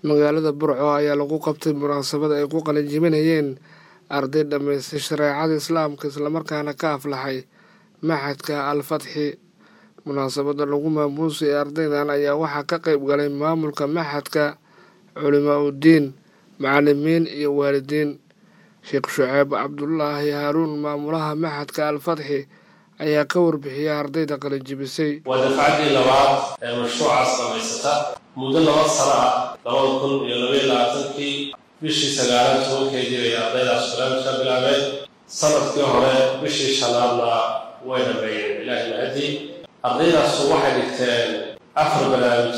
magaalada burco ayaa lagu qabtay munaasabad ay ku qalinjibinayeen arday dhammaystay shareecada islaamka islamarkaana ka aflaxay maxadka al fatxi munaasabada lagu maamuusay ardaydan ayaa waxaa ka qayb galay maamulka maxadka culimaa uddiin macalimiin iyo waalidiin sheekh shuceeb cabdulaahi haaruun maamulaha maxadka al fatxi ayaa ka warbixiyay ardayda qalinjibisay waa dafcaddii labaad ee mashruucaas dhamaysata muddo laba sano ah labada kun iyo labaiyo labaatankii bishii sagaalaad tobankeedii bay ardaydaas barnaamijka bilaabeen sanadkii hore bishii shanaadna way dhameeyeen ilaahi mahadii ardaydaasu waxay dhigteen afar barnaamij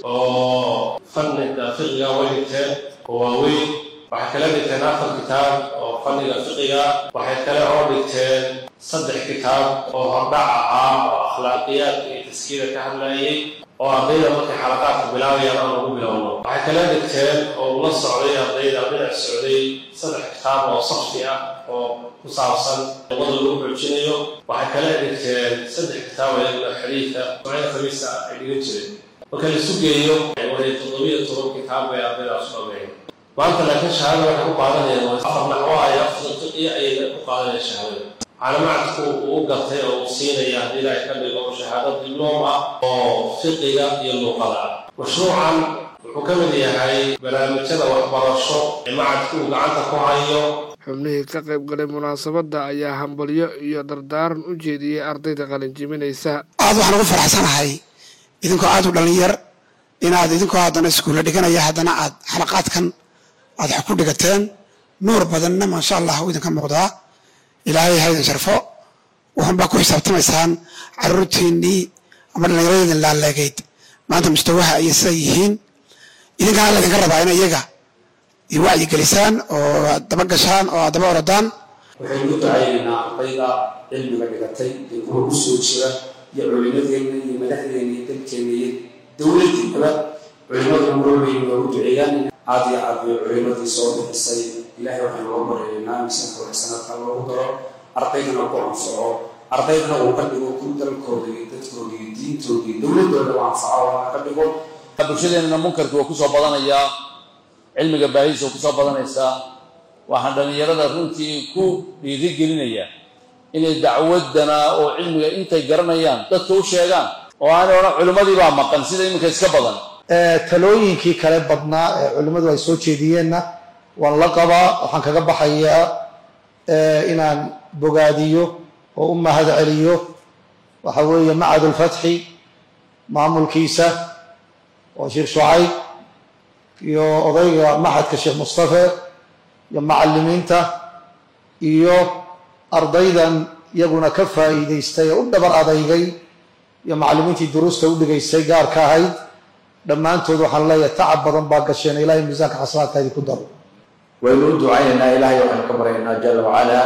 oo fanniga fiqiga way dhigteen oo waaweyn waxay kala dhigteen afar kitaab oo fanniga fiqiga waxay kale oo dhigteen saddex kitaab oo hordhac ahaa oo akhlaaqiyaadka iyo taskiida ka hadlayay oo ardayda markay xalaqaadka bilaabayaan aan ugu bilowno waxay kala dhigteen oo ula socday ardayda dhinac socday saddex kitaab oo safti ah oo ku saabsan luqada lagu xoojinayo waxay kala dhigteen saddex kitaab ayaguna xadiidka macida khamiista ay dhigan jireen marka laisu geeyo way toddobiyo toban kitaab bay ardaydaas u dhameeyeen maanta laakiin shahaada waxay ku qaadanayaan afar naxwo ay afar fiqiya ayay ku qaadanayaan shahaadada caalamacadku uu gartay oo uu siinaya haddii ilaahay ka dhigo shahaado dibloom ah oo fiqiga iyo luuqada ah mashruucan wuxuu ka mid yahay barnaamijyada waxbarasho ee macadku uu gacanta ku hayo xubnihii ka qayb galay munaasabadda ayaa hambalyo iyo dardaaran u jeediyey ardayda qalinjibinaysa aad waxaan ugu faraxsanahay idinkoo aad u dhallinyar inaad idinkoo haddana iskuulla dhiganaya haddana aad xalaqaadkan aad wax ku dhigateen nuur badanna maasha allah u idinka muuqdaa ilaahay ha idin sharfo waxunbaa ku xisaabtamaysaan caruurtiinnii ama dhallinyaradeedin laaleegayd maanta mustawaha ayay sidaa yihiin idinkaana laydinka rabaa in iyaga iyo wacyi gelisaan oo aad daba gashaan oo aad daba orodaan waxaynu u ducaynaynaa ardayda cilmiga dhigatay iyo kuwa ku soo jira iyo culimadeenna iyo madaxdeenna iyo dalkeenna iyo dowladdiinaba culimadu maroobeyn waa u duceeyaan aad iyo aad bay culimadii soo bixisay ilaahay waxaynu uga baryaynaa miisaanka waxsanadka loogu daro ardaydana ku anfaco ardaydana uu ka dhigo ku dalkooda iyo dadkooda iyo diintooda iyo dowladooda u anfaco waana ka dhigo bulshadeenana munkarki waa kusoo badanayaa cilmiga baahidiisa waa kusoo badanaysaa waxaan dhallinyarada runtii ku dhiiri gelinaya inay dacwadana oo cilmiga intay garanayaan dadka u sheegaan oo aanay odhan culimmadii baa maqan sida iminka iska badan talooyinkii kale badnaa ee culimmadu ay soo jeediyeenna waan la qabaa waxaan kaga baxayaa inaan bogaadiyo oo u mahad celiyo waxa weeye macadulfatxi maamulkiisa oo sheekh shucayb iyo odayga maxadka sheekh mustafe iyo macallimiinta iyo ardaydan iyaguna ka faa'iidaystay ee u dhabar adaygay iyo macallimiintii duruusta u dhigaystay gaarka ahayd dhammaantood waxaan leeyahay tacab badan baa gasheen ilaahay miisaanka xasanaadka idinku daro waynu u ducaynaynaa ilaahay waxaynu ka baryaynaa jala wacalaa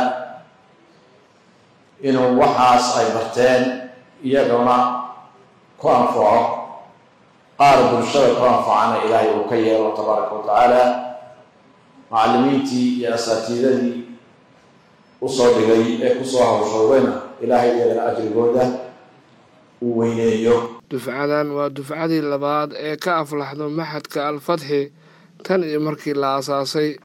inuu waxaas ay barteen iyaguna ku anfaco qaar bulshada ku anfacana ilaahay uu ka yeelo tabaaraka wa tacaala macallimiintii iyo asaatiidadii usoo dhigay ee kusoo hawshoodayna ilaahay iyagana ajrigooda uu weyneeyo dufcadan waa dufcadii labaad ee ka aflaxdo maxadka al fatxi tan iyo markii la aasaasay